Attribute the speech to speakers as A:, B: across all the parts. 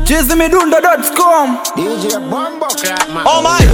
A: chizimidundo.com
B: DJ Bombo Clap man.
C: Oh my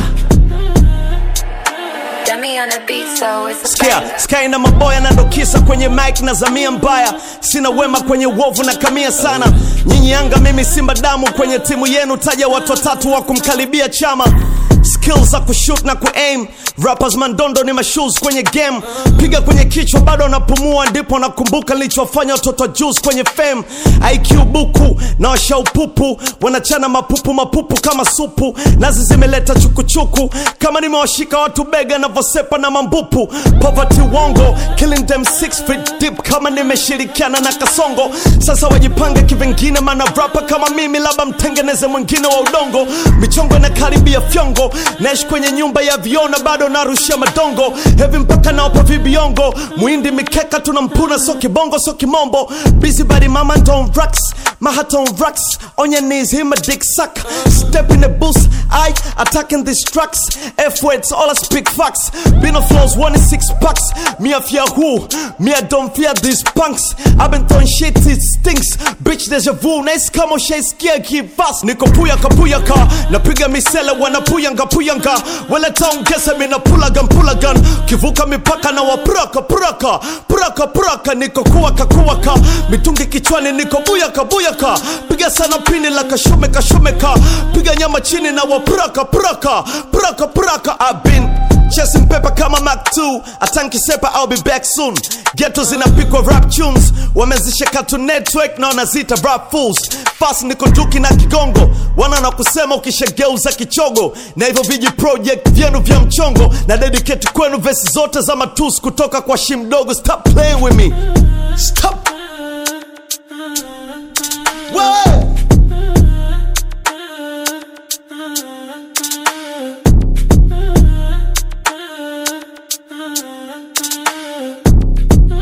D: Dummy on the beat, so it's a
C: Sikia,
D: banger.
C: Sky na maboya nandokisa kwenye mic na zamia mbaya, sina wema kwenye uovu na kamia sana. Nyinyi Yanga, mimi Simba, damu kwenye timu yenu, taja watu watatu wa kumkaribia chama skills za kushoot na kuaim rappers mandondo ni mashoes kwenye game piga kwenye kichwa bado napumua ndipo nakumbuka nilichofanya watoto juice kwenye fame IQ buku na washaupupu wanachana mapupu mapupu kama supu nazi zimeleta chukuchuku kama nimewashika watu bega navyosepa na mambupu poverty wongo killing them six feet deep kama nimeshirikiana na kasongo sasa wajipange kivingine mana rapa kama mimi labda mtengeneze mwingine wa udongo michongo na karibia fyongo naishi kwenye nyumba ya viona bado narushia madongo hevi mpaka naopa vibiongo muindi mikeka tunampuna so kibongo so kimombo busy body mama don't rocks my heart on rocks on your knees him a dick suck step in the booth I attacking these tracks F words all I speak facts been on floors one in six packs me I fear who me I don't fear these punks I've been throwing shit it stinks bitch deja vu nice kama ushaisikia kivas niko puyaka puyaka napiga misele wanapuyanga puyanga wala taongeza mina pulagan pulagan kivuka mipaka na wapuraka puraka puraka puraka niko kuwaka kuwaka mitungi kichwani niko buyaka buyaka piga sana pini la kashumeka shumeka piga nyama chini na wapuraka puraka puraka puraka I've been Chasing paper kama Mac 2 atankisepa I'll be back soon Ghetto zinapikwa rap tunes wamezisha Cartoon Network na wanazita rap fools Fast niko duki na kigongo wana na kusema ukishageuza kichogo na hivyo viji project vyenu vya mchongo na dedicate kwenu vesi zote za matusi kutoka kwa shimdogo stop playing with me stop Wewe!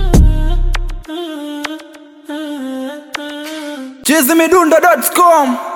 A: chizimidundo.com